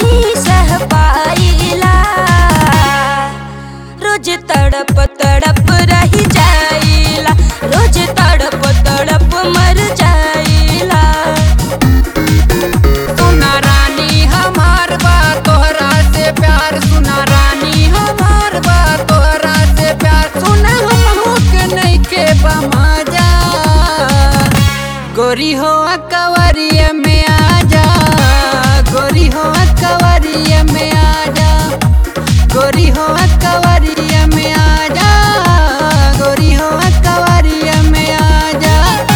नहीं सह पाइला रोज तड़प तड़प रही जाइला रोज तड़प तड़प मर जाइला सुना रानी हमार बा तोहरा से प्यार सुना रानी हमार बा तोहरा से प्यार सुना हम के नहीं के बमाजा गोरी हो कवरिया में आजा गोरी हो कवरिया में आजा गोरी हो कवरिया में आजा गोरी हो कवरिया में आजा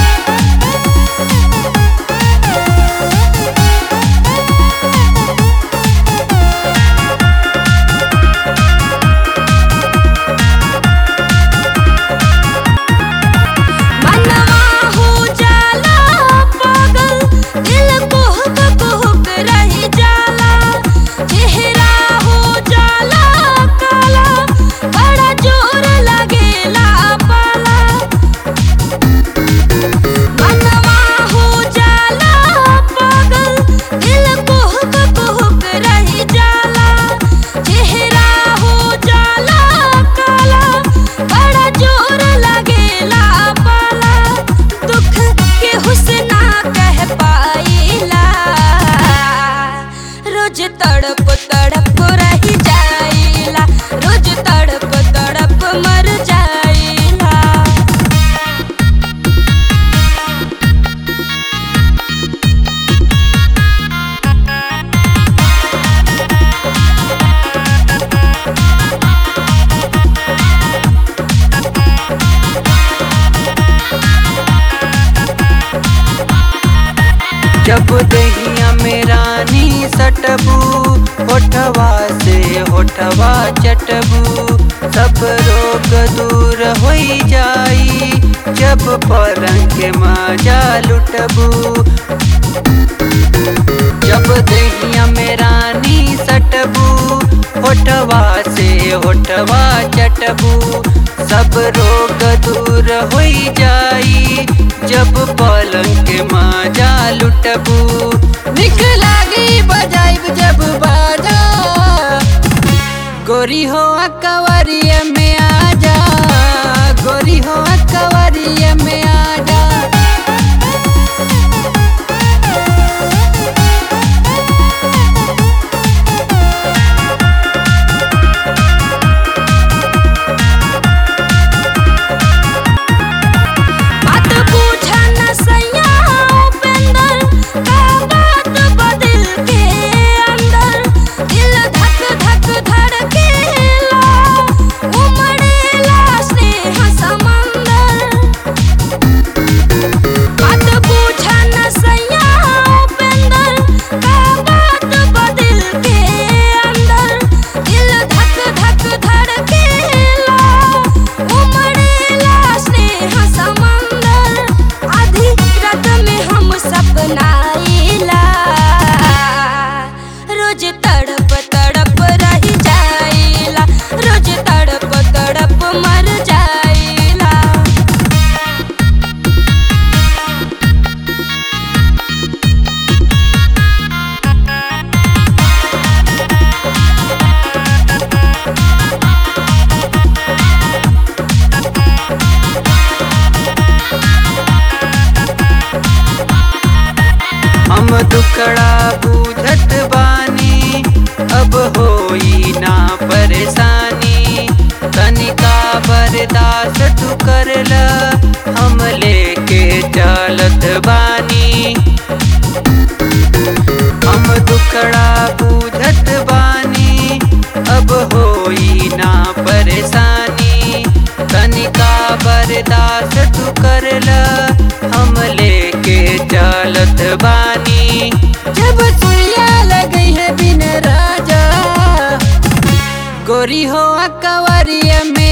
मनवा हो जाला पागल दिल कुहक कुहक रही जाला चेहरा हो जाला काला बड़ा जोर लगेला पाला मनवा हो जाला पागल दिल कुहक कुहक रही जाला चेहरा हो जाला काला बड़ा जोर लगेला पाला दुख के हुस्ना कह पाइला रोज तड़प तड़प रही जाइला रोज तड़प तड़प मर जाइला जब दहिया में रानी सटबू होठवा से होठवा चटबू सब रोग दूर हो जाई जब पलंग के माजा लुटबू जब दहिया में रानी सटबू होठवा से होठवा चटबू सब रोग दूर हो जाई जब पलंग के माजा लुटबू निक लागी बजाइब जब बाजा गोरी हो कवरिया में आजा गोरी हो कवरिया में आजा बात पूछा न सैया उपेंद्र का बात बदिल के अंदर दिल धक धक धड़केला उमड़ेला स्नेह समंदर बात पूछा न सैया उपेंद्र का बात बदिल के अंदर दिल धक धक धड़केला उमड़ेला स्नेह समंदर आधी रात में हम सपनाइला रोज तड़प तड़प रही जाइला रोज तड़प तड़प मर जाइला हम दुखड़ा बूझत बानी अब होई ना परेशानी तनिका बर्दाश्त तू करल हम लेके चलत बानी हम दुखड़ा बूझत बानी अब होई ना परेशानी तनिका बर्दाश्त तू करल हम लेके चलत बानी जब सुइया लगई है बिन राजा गोरी हो कवरिया में